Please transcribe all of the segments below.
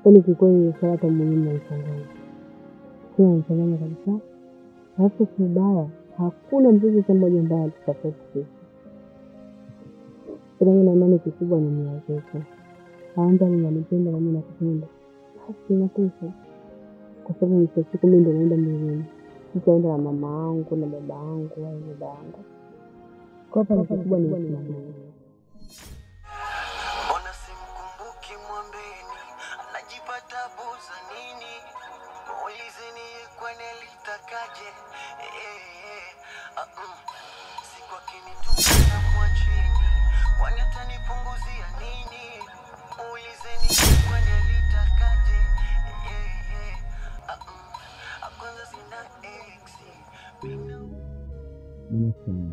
Yaani kikweli ile swala hata mwenyewe mnanichanganya, sio mnanichanganya kabisa. Alafu kibaya, hakuna mzazi hata mmoja ambaye alisapoti sisi. Ila mimi na imani kikubwa ni nia zetu. Kwanza ninanipenda na mimi nakupenda, basi inatosha, kwa sababu mwisho wa siku mimi ndo naenda mbinguni, sitaenda na mama yangu na baba yangu au baba yangu. Kwa hapa kikubwa ni usimamizi. Mbona simkumbuki mwambeni, anajipata buza nini? Muulizeni ye kwani alitakaje? Eh, eh, eh, ah, mm. Siku akinitupa mwachini, kwani atanipunguzia nini? Muulizeni ye kwani alitakaje? Eh, eh, eh, ah, mm. Ah, kwanza sina eksi, mina Mama sawa.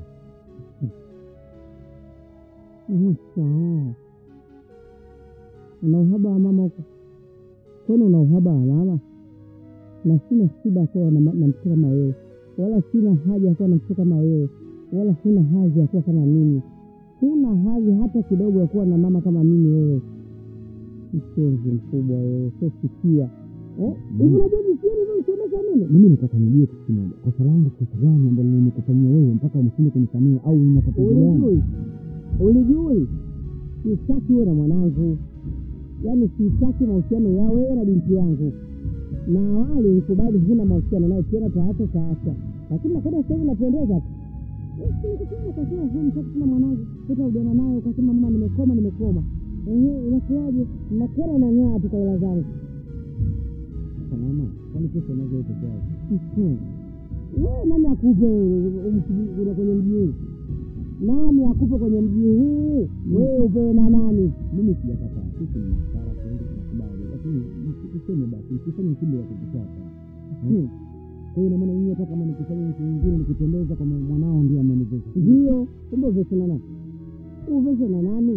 Mama sawa. Una uhaba wa mama huko? Kwani una uhaba wa mama? Na sina shida ya kuwa na ma- na mtoto kama wewe, wala sina haja ya kuwa na mtoto kama wewe, wala sina hadhi ya kuwa kama mimi. Huna hadhi hata kidogo ya kuwa na mama kama mimi wewe. Mpenzi mkubwa wewe, sio sikia. Eh? Hivi unajua jinsi gani unanisomesha mimi? Mimi nataka nijue kitu kimoja. Kosa langu kosa gani ambalo nimekufanyia wewe mpaka umshinde kunisamehe au ina tatizo gani? Ulijui. Ulijui. Sitaki wewe na mwanangu. Yaani sitaki mahusiano ya wewe na binti yangu. Na awali ulikubali huna mahusiano naye tena taacha taacha. Lakini nakwenda sasa hivi napendeza tu. Ukasema ukasema huyu mtoto tuna mwanangu, utarudiana naye ukasema mama nimekoma nimekoma. Ehe, inakuwaje? Nakera na ng'aa tu kwa hela zangu. Sasa mama, kwani pesa unazo hizo kwa wapi? Wewe nani akupe umsubiri kuna kwenye mji huu? Nani akupe kwenye mji huu? Wewe upewe na nani? Mimi sijakataa. Sisi ni maskara tuende tunakubali. Lakini useme basi usifanye kitu ya kukutaka. Kwa hiyo ina maana mimi hata kama nikifanya nchi nyingine nikipendeza kwa mwanao ndio ameniweza. Ndio, kumbe uveshe na nani? Uveshe na nani?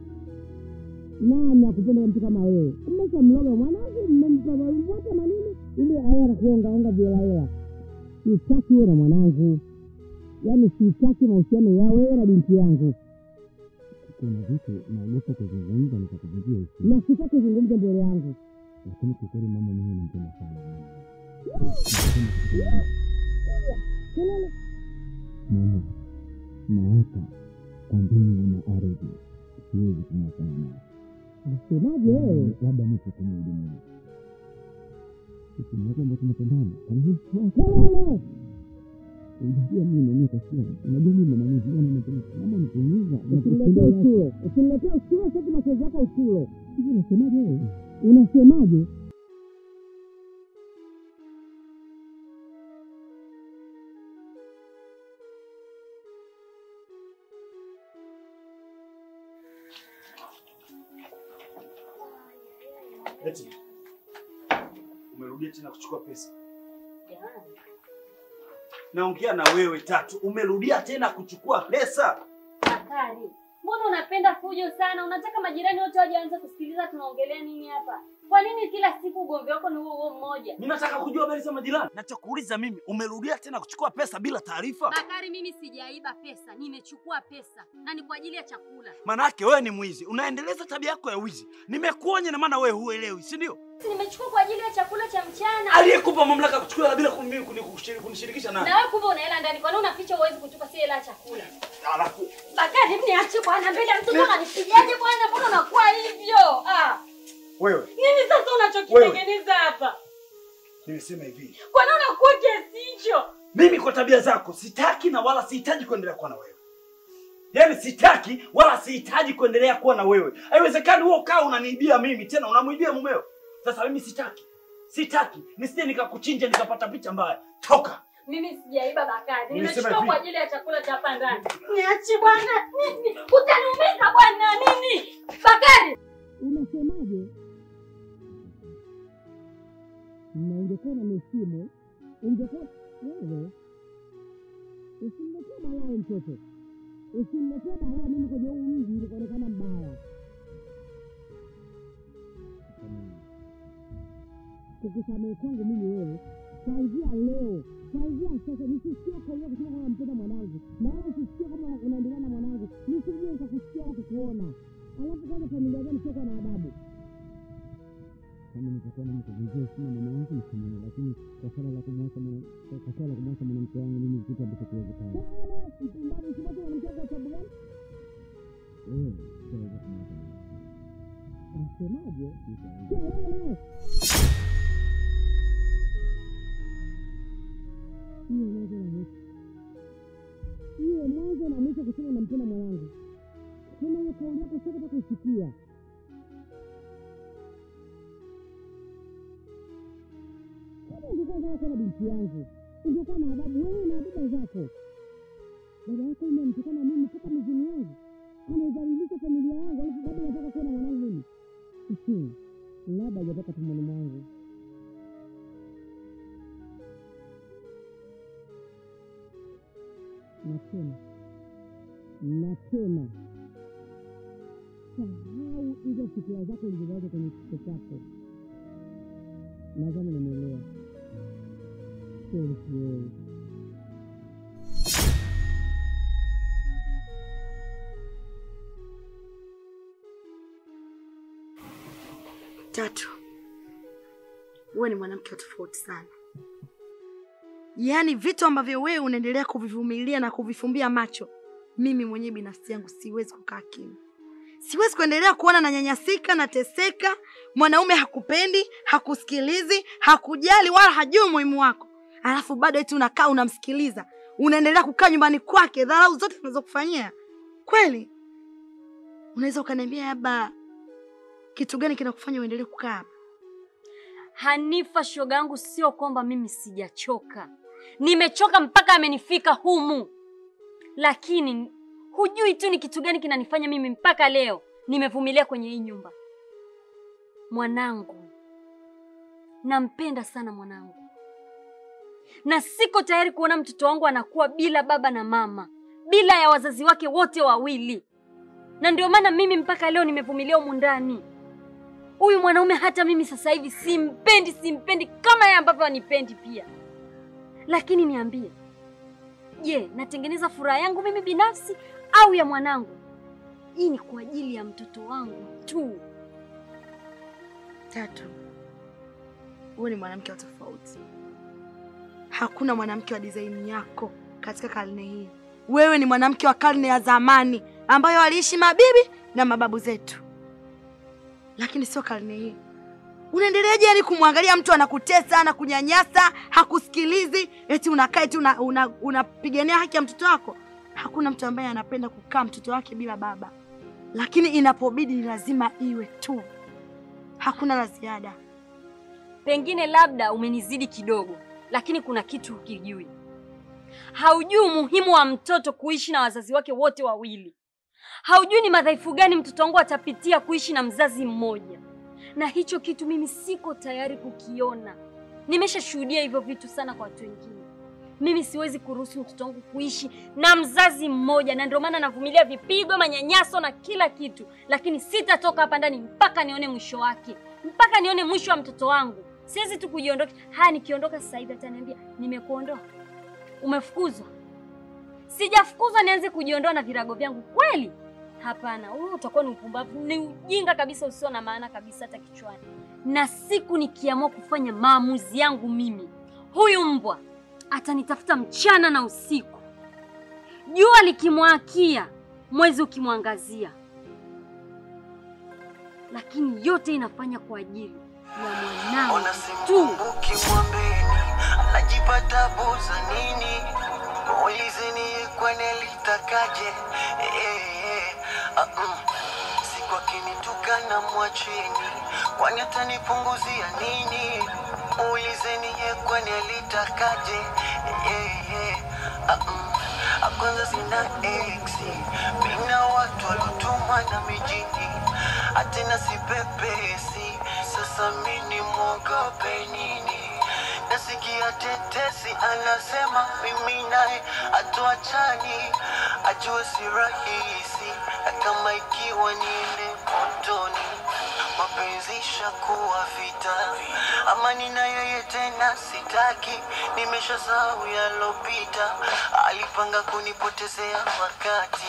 Nani akupenda mtu kama wewe? Mmesha mloga mwanangu, mmempa wote manini ili awe anakuongaonga bila hela. Sitaki wewe na mwanangu, yaani sitaki mahusiano ya wewe na binti yangu. Kuna vitu naogopa kuzungumza nitakuvunjia heshima, na sitaki kuzungumza mbele yangu. Lakini kikweli mama, mimi nampenda sana kelele. Mama, naapa kwa mbingu na ardhi siwezi kumwachana naye. Unasemaje wewe? Labda nipo kwenye ulimwengu sisi ni watu ambao tunapendana. Kwa nini kelele? Unajua mimi naumia kwa siri. Unajua mimi na maumivu yana napenda. Mama nikuumiza. Usiniletee uchulo. Usiniletee uchulo sasa machozi yako uchulo. Hivi unasemaje wewe? Unasemaje? Eti umerudia tena kuchukua pesa? Naongea na wewe Tatu, umerudia tena kuchukua pesa? Bakari, mbona unapenda fujo sana? Unataka majirani wote waje waanze kusikiliza tunaongelea nini hapa? Kwa nini kila siku ugomvi wako ni huo huo mmoja? Mimi nataka kujua habari za majirani. Nachokuuliza mimi, umerudia tena kuchukua pesa bila taarifa? Bakari, mimi sijaiba pesa, nimechukua pesa na ni kwa ajili ya chakula. Manake wewe ni mwizi, unaendeleza tabia yako ya wizi. Nimekuonya na maana wewe huelewi, si ndio? Si nimechukua kwa ajili ya chakula cha mchana. Aliyekupa mamlaka ya kuchukua hela bila kuni- kuni- kushiri- kunishirikisha nani? Na wewe kumbe una hela ndani, kwa nini unaficha uwezi kuchukua si hela ya chakula? Alafu Bakari, hebu niache bwana, mbele ya mtoto ananipigaje bwana? Mbona unakuwa hivyo? Ah, wewe, nini sasa unachokitengeneza hapa? nimesema hivi, Kwa nini unakuwa kiasi hicho? mimi kwa tabia zako sitaki na wala sihitaji kuendelea kuwa na wewe. Yaani sitaki wala sihitaji kuendelea kuwa na wewe. Haiwezekani wewe ukaa unaniibia mimi tena unamwibia mumeo. Sasa mimi sitaki. Sitaki. Nisije nikakuchinja nikapata picha mbaya. Toka. Mimi sijaiba Bakari, Nimesema nimechukua hivi. kwa ajili ya chakula cha hapa ndani. Niachi bwana, nini? Utaniumiza bwana, nini? Bakari, Unasemaje? Na ungekuwa na mesimu, ungekuwa wewe usimletee balaa mtoto, usimletee balaa mimi kwenye huu mji nikaonekana mbaya. Kukusamehe kwangu mimi wewe, kuanzia leo, kuanzia sasa nisisikie kaia kusema kwamba nampenda mwanangu, na wala usisikie kama unaendelea na mwanangu, nisije nikakusikia wala kukuona. Alafu kwanza familia gani siokuwa na adabu? kama nitakuwa namkuvunjia heshima mama yangu nisamehe, lakini kwa swala la kumwacha mwana kwa kwa swala la kumwacha mwanamke wangu mimi kitu ambacho kiwezekana. Mpumbavu, usimwache mwanamke wako kwa sababu gani? Eh, sitaweza kumwacha mwanamke. Unasemaje? Sitaweza. Sio wewe naye. Hiyo mwanzo na mwisho. Hiyo mwanzo na mwisho kusema unampenda mwanangu. Tena hiyo kauli yako sitaki kuisikia. Kama ungekuwa unataka kuwa na binti yangu, ungekuwa na adabu wewe na baba zako. Baba yako yule mtukana mimi mpaka mizini yangu, anaidhalilisha familia yangu, alafu bado anataka kuwa na mwanangu mimi. Mhm. Labda hajatoka tumboni mwangu. Na tena na tena, sahau hizo fikira zako ulizonazo kwenye kichwa chako. Nadhani unanielewa. Kweli siwewe. Tatu, wewe ni mwanamke wa tofauti sana. Yaani vitu ambavyo wewe unaendelea kuvivumilia na kuvifumbia macho, mimi mwenyewe binafsi yangu siwezi kukaa kimya. Siwezi kuendelea kuona nanyanyasika, nateseka, mwanaume hakupendi, hakusikilizi, hakujali wala hajui umuhimu wako, alafu bado eti unakaa unamsikiliza, unaendelea kukaa nyumbani kwake, dharau zote zinazokufanyia. Kweli unaweza ukaniambia labda kitu gani kinakufanya uendelee kukaa hapa? Hanifa, shoga yangu, sio kwamba mimi sijachoka, nimechoka mpaka amenifika humu, lakini hujui tu ni kitu gani kinanifanya mimi mpaka leo nimevumilia kwenye hii nyumba. Mwanangu, nampenda sana mwanangu, na siko tayari kuona mtoto wangu anakuwa bila baba na mama, bila ya wazazi wake wote wawili, na ndio maana mimi mpaka leo nimevumilia humu ndani. Huyu mwanaume hata mimi sasa hivi simpendi, simpendi kama yeye ambavyo anipendi pia. Lakini niambie, je, natengeneza furaha yangu mimi binafsi au ya mwanangu? Hii ni kwa ajili ya mtoto wangu tu. Tatu, wewe ni mwanamke wa tofauti. Hakuna mwanamke wa design yako katika karne hii. Wewe ni mwanamke wa karne ya zamani ambayo waliishi mabibi na mababu zetu, lakini sio karne hii. Unaendeleaje yani kumwangalia mtu anakutesa, anakunyanyasa, hakusikilizi, eti unakaa eti unapigania una, unapigania haki ya mtoto wako? Hakuna mtu ambaye anapenda kukaa mtoto wake bila baba, lakini inapobidi ni lazima iwe tu, hakuna la ziada. Pengine labda umenizidi kidogo, lakini kuna kitu hukijui. Haujui umuhimu wa mtoto kuishi na wazazi wake wote wawili. Haujui ni madhaifu gani mtoto wangu atapitia kuishi na mzazi mmoja, na hicho kitu mimi siko tayari kukiona. Nimeshashuhudia hivyo vitu sana kwa watu wengine. Mimi siwezi kuruhusu mtoto wangu kuishi na mzazi mmoja, na ndio maana navumilia vipigo, manyanyaso na kila kitu, lakini sitatoka hapa ndani mpaka nione mwisho wake, mpaka nione mwisho wa mtoto wangu. Siwezi tu kujiondoka. Haya, nikiondoka sasa hivi ataniambia nimekuondoa, umefukuzwa. Sijafukuzwa nianze kujiondoa na virago vyangu kweli? Hapana, huo utakuwa ni upumbavu, ni ujinga kabisa usio na maana kabisa hata kichwani. Na siku nikiamua kufanya maamuzi yangu mimi, huyu mbwa atanitafuta mchana na usiku, jua likimwakia, mwezi ukimwangazia, lakini yote inafanya kwa ajili ya mwanangu Ona tu. simkumbuki mwambeni, anajipata buza nini? Muulizeni kwani alitakaje? Eh, eh, ah, mm. Siku akinitukana mwacheni, kwani atanipunguzia nini? Muulizeni ye kwani alitakaje? Eh, eh, ah, mm. Ah, Kwanza sina exi, mina watu walotumwa na mijini, atena sipepesi, sasa mini mwogope nini? Nasikia tetesi anasema mimi naye hatuachani, ajue si rahisi, na kama ikiwa niende motoni, mapenzi shakuwa vita, amani na yeye tena sitaki, nimeshasahau yalopita, alipanga kunipotezea wakati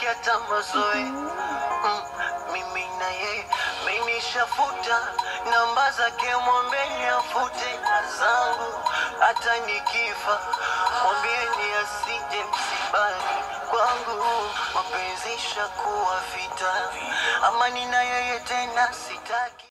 hata mazoe mm, mimi na yeye minishafuta namba zake, mwambeni afute na zangu, hata nikifa mwambieni asije msibani kwangu, mapenzi shakuwa vita, amani na yeye tena sitaki.